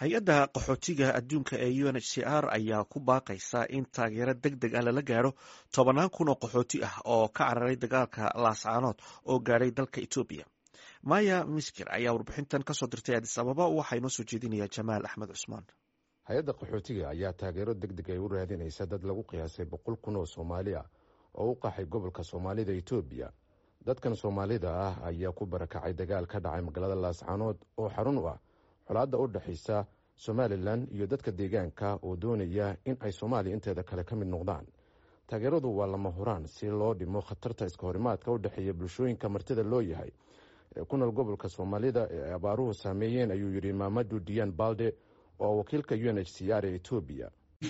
hay-adda qaxootiga adduunka ee u n h c r ayaa ku baaqaysa in taageero deg deg ah lala gaaro tobannaan kun oo qaxooti ah oo ka cararay dagaalka laascaanood oo gaadhay dalka etoobiya maya miskir ayaa warbixintan kasoo dirtay adis ababa waxaa inoo soo jeedinaya jamaal axmed cusmaan hay-adda qaxootiga ayaa taageero deg deg ay u raadinaysa dad lagu qiyaasay boqol kun oo soomaali ah oo u qaxay gobolka soomaalida etoobiya dadkan soomaalida ah ayaa ku barakacay dagaal ka dhacay magaalada laascaanood oo xarun u ah xolaadda u dhexaysa somalilan iyo dadka deegaanka oo doonaya in ay soomaaliya inteeda kale ka mid noqdaan taageeradu waa lama huraan si loo dhimo khatarta iska horimaadka u dhexeeya bulshooyinka martida loo yahay ee ku nool gobolka soomaalida ee ay abaaruhu saameeyeen ayuu yidhi maamadu diyan balde oo wakiilka u n h c r ee etoobiya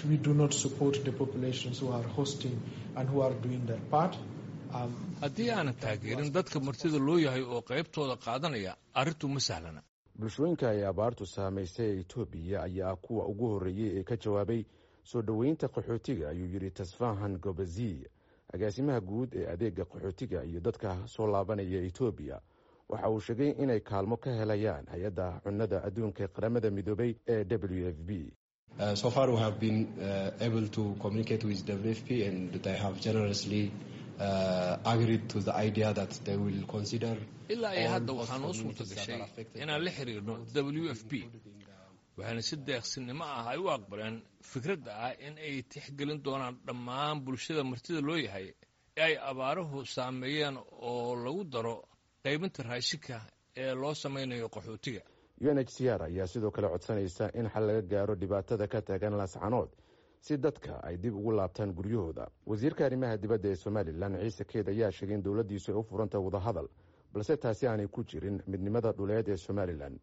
haddii aanan taageerin dadka martida loo yahay oo qaybtooda qaadanaya arrintu ma sahlana bulshooyinka ay abaartu saamaysay ee etoobiya ayaa kuwa ugu horreeyey ee ka jawaabay soo dhoweynta qaxootiga ayuu yidhi tasfahan gobaziy agaasimaha guud ee adeega qaxootiga iyo dadka soo laabanaya etoobiya waxa uu sheegay inay kaalmo ka helayaan hay-adda cunnada adduunka ee qaramada midoobay ee w f b so far we have been uh, able to communicate with WFP and they have generously uh, agreed to the idea that they will consider ilaa iyo hadda waxaa noo suurta gashay inaan la xiriirno w f p waxayna si deeqsinimo ah ay u aqbaleen fikradda ah in ay tixgelin doonaan dhammaan bulshada martida loo yahay ee ay abaaruhu saameeyeen oo lagu daro qaybinta raashinka ee loo samaynayo qaxootiga u n h c r ayaa sidoo kale codsanaysa in xal laga gaaro dhibaatada ka taagan laascanood si dadka ay dib ugu laabtaan guryahooda wasiirka arrimaha dibadda ee somalilan ciise keed ayaa sheegay in dowladdiisu ay u furanta wadahadal balse taasi aanay ku jirin midnimada dhuleed ee somalilan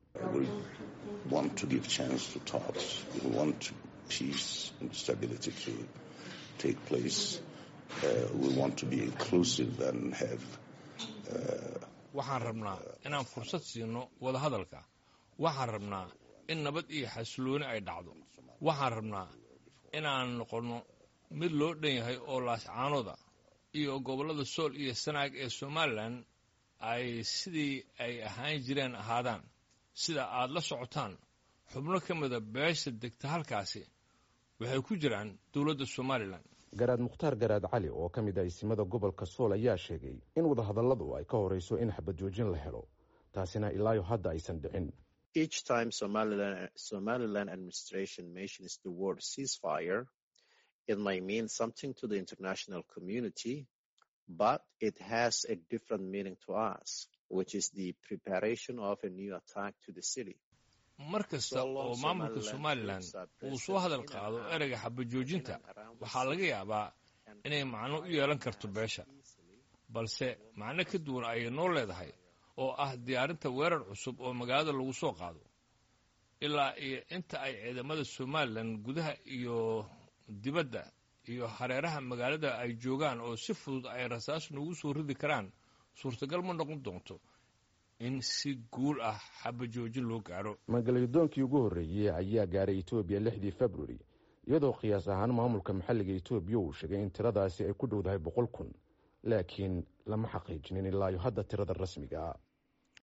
waxaan rabnaa inaan fursad siino wadahadalka waxaan rabnaa in nabad iyo xasilooni ay dhacdo waxaan rabnaa inaan noqonno mid loo dhan yahay oo laascaanooda iyo gobollada sool iyo sanaag ee somalilan ay sidii ay ahaan jireen ahaadaan sida aad la socotaan xubno ka mida beesha degta halkaasi waxay ku jiraan dowladda somalilan garaad mukhtaar garaad cali oo ka mid ah isimada gobolka sool ayaa sheegay in wadahadalladu ay ka horrayso in xabad joojin la helo taasina ilaayo hadda aysan dhicin Each time Somaliland, Somaliland administration mentions the word ceasefire, it may mean something to the international community, but it has a different meaning to us, which is the preparation of a new attack to the city. mar kasta oo maamulka somalilan uu soo hadal qaado ereyga xabajoojinta waxaa laga yaabaa inay macno u yeelan karto beesha balse macno ka duwan ayay noo leedahay oo ah diyaarinta weerar cusub oo magaalada lagu soo qaado ilaa iyo inta ay ciidamada somalilan gudaha iyo dibadda iyo hareeraha magaalada ay joogaan oo si fudud ay rasaas noogu soo ridi karaan suurtagal ma noqon doonto in si guul ah xabajoojin loo gaaro magalyadoonkii ugu horreeyey ayaa gaaray etoobiya lixdii februari iyadoo qiyaas ahaan maamulka maxalliga etoobiya uu sheegay in tiradaasi ay ku dhowdahay boqol kun laakiin lama xaqiijinin ilaayo hadda tirada rasmiga ah